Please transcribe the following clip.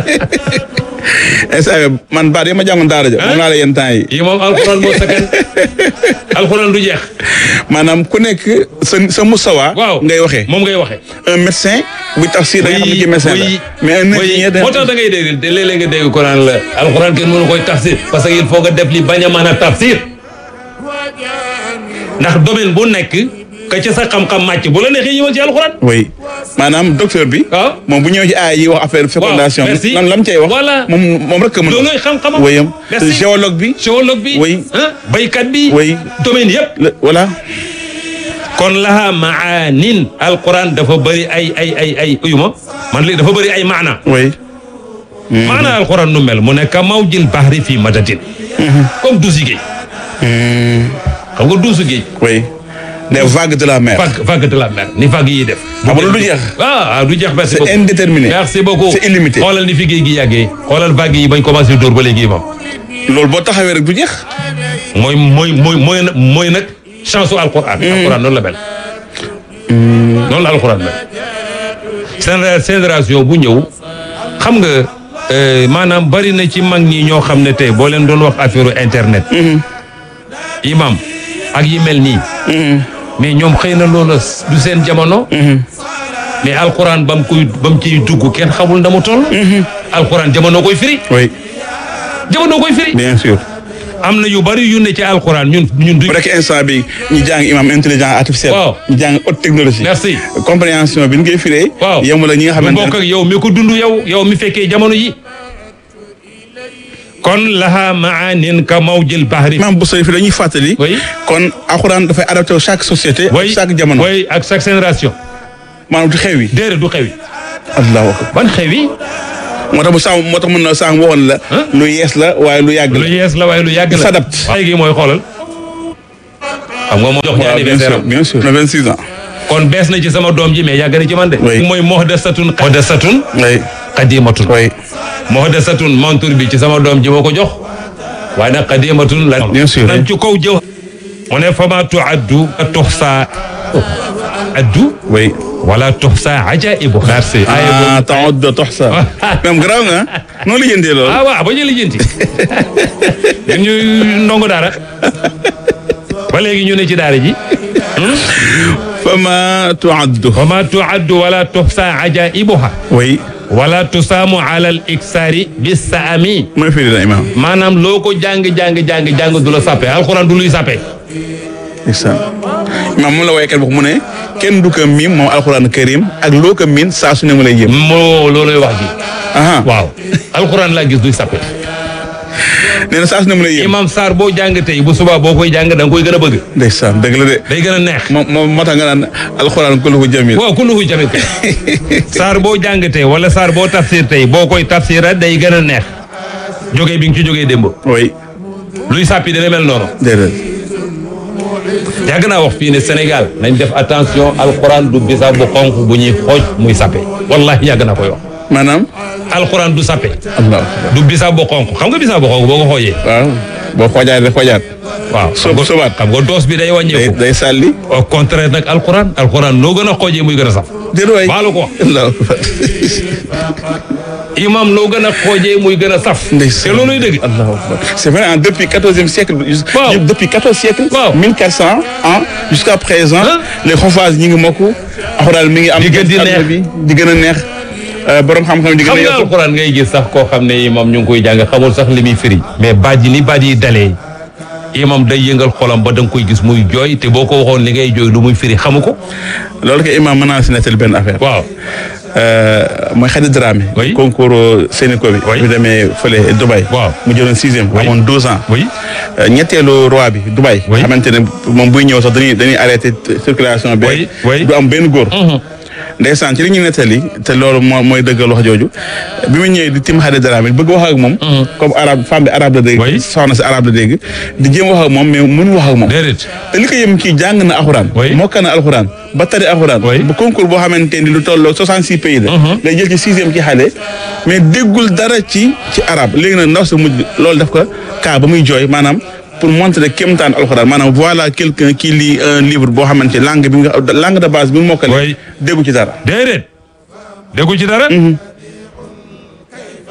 instant man baat yi ma jàngoon daara ja moom laa la yenn temps yi yi moom alxuraan moo sakan alxuraan du jeex maanaam ku nekk sa sa musawa waaw ngay waxee moom ngay waxee un médecin buy tafsir da nga xam ne kii médecin la mais un ingénieur moo tax da ngay dégg de léeg-léeg nga dégg ko naan la alxuraan kenn mënu koy tafsir parce que il faut nga def li bañ a mën a tafsir ndax domaine bu nekk ka ca sa xam-xam màcc bu la neexee ñëwal ci alxuraan oui maanaam docteur bi waaw moom bu ñëwee ci aay yi wax affaire fécondation merci. bi lan lam cay wax Voilà. moom moom rek a mën a loolooy xam-xamam wéyam Merci. géologue bi géologue bi Oui. ah baykat bi Oui. domaine yëpp le- voilà kon laha maanin alquran dafa bëri ay ay ay ay uyuma man léegi dafa bëri ay maana oui maana alquran nu mel mu ne ka mawjil bahri fii madatin comme duusi géej xam nga duusu géej oui les vagues de la mer vague vague de la mer ni vague yi def xam nga lu jeex ah ah, du jeex merci c'est beaucoup indéterminé merci beaucoup c'est illimité xoolal ni fi géej gi yàggee xoolal vague yi bañ commencé dóor ba léegi moom loolu boo taxawee rek du jeex mooy mooy mooy mooy nag mooy nag chance su alquran alquran noonu la mel noonu la alquran mel seen génération bu ñëw xam nga euh, maanaam bari na ci mag ñi ñoo xam ne tey boo leen doon wax affaire internet imam ak yi mel nii mais ñoom xëy na loolu du seen jamono mais alquran ba mu koy ba mu ciy dugg kenn xamul na mu toll alquran jamono koy firi oui jamono koy firi bien sûr am na yu bari yu ne ci alquran ñun ñun du bu rek instant bi ñu jàng imam intelligence artificielle Waaw. ñu jàng haute technologie Merci. compréhension bi ñu koy firee waaw yemul la ñi nga mu xamante bokk ne ak yow mi ko dund yow yow mi fekkee jamono yi kon laha maanin ka mawjil bahri imam bu sori fi dañuy fàttali Oui. kon alxuraan dafay adapté wu chaque société ak way chaque jamono way ak chaque génération maanaam du xew yi déedéet du xew yi allahu akbar ban xew yi moo tax bu sàmm moo tax mën na sàmm waxoon la lu yees la waaye lu yàgg lu la yees la waaye lu yàgg la s'adapte. waaye gi mooy xoolal xam nga moo jox ñu waaw bien anniversaire sûr am bien sûr na 26 ans kon bees na ci sama doom ji mais yàgg na ci man de Oui. mooy muhdasatun muhdasatun oui qadimatun oui muhdasatun montur bi ci sama doom ji moo ko jox waaye nag qadimatun la Bien sûr. nañ ci kaw jëw mu ne fama tuaddu tuxsa addu oui wala tuxsa ajaibu merci ah temps de tox sa même garaaw nga noonu la jëndee loolu ah waaw ba ñu lijjanti yéen ñu ndongo daara ba léegi ñu ne ci daara ji fama tuaddu fama tuaddu wala tuxsa ajaibuha oui wala tusaamu ala al iksaari bisaami mooy firi la imam maanaam loo ko jàng jàng jàng jàng du la sàppe alxuraan du luy sàppe ndeysaan imam moom la woykat wax mu ne kenn du ko miim moom alxuraan karim ak loo ko miin saa su ne mu lay yëm moo looloy wax ji aha waaw alxuraan laa gis duy sàppe nee na saa su ne mu lay yëm imam Sarr boo jàng tey bu subaa boo koy jàng da nga koy gën a bëgg ndeysaan dëgg la de day gën a neex moom moom moo tax nga naan alxuraan kulluhu jamil waaw kulluhu jamil kay Sarr boo jàng tey wala Sarr boo tafsir tey boo koy tafsira day gën a neex jógee bi nga ci jógee démb oui luy sàppi dana mel noonu déedéet yàgg naa wax fii ne Sénégal nañ def attention alxuraan du bisaab bu xonq bu ñuy xooj muy sàppe wallahi yàgg naa koy wax maanaam alxuraan du sàppe allah akbar du bisaab bu xonq xam nga bisaab bu xonq boo ko xoojee waaw boo xoojaat rek xoojaat waaw xam nga sobaat. xam nga doos bi day day wàññeeku day sàlli au contraire nag alxuraan alxuraan noo gën a xoojee muy gën a saf déedéet waay baalu ko wax allah akbar imam noo gën a xoojee muy gën a saf te ndeysaan looluy dëgg Allahu akbar c'est vrai hein, depuis quatorzième siècle jus- Waaw. depuis quatorze siècle Waaw. mille quatre cents ans jusqu'à présent Hein? les xofas ñi ngi mokku alxuraan mi ngi am Di gën di ci àdduna neex. bi di gën a neex euh, borom xam-xam di gën xam a nga yokku alxuraan ngay gis sax koo xam ne imam ñu ngi koy jàng xamul sax li muy firi mais baat yi ni baat yi dalee imam day yëngal xolam ba da nga koy gis muy jooy te boo ko waxoon li ngay jooy lu muy firi xamu ko loolu que imam mën naa si nettali benn affaire waaw Euh, mooy Khady Dramé Oui. concours Sénéco bi Oui. bi demee fële Dubaï Waaw. mu jëloon sixième amoon douze ans oui Euh, ñetteelu roi bi Dubaï Oui. xamante ne moom buy ñëw sax dañuy dañuy arrêté circulation bi Oui, oui. du am benn góor ndeysaan ci li ñu nettali te loolu moo mooy dëggal wax jooju bi mu ñëwee di tim Khady Dramé bëgg wax ak moom comme arabe femme bi arabe la dégg Oui. soxna si arabe la dégg di jéem wax ak moom mais mënu wax ak moom déedéet te li ko yëm kii jàng na alxuraan Oui. mokka na alxuraan ba tari alxuraan Oui. bu concours boo xamante ni lu tolloo 66 pays la ngay jël ci sixième ci xale mais déggul dara ci ci arabe léegi nag ndaw sa mujj loolu daf ko kaa ba muy jooy maanaam pour montrer kéemtaan alxuraan maanaam voilà quelqu'un qui lit un livre boo xamante langue bi nga langue de base bi mu mokkale Oui. déggu ci dara déedéet déggu ci dara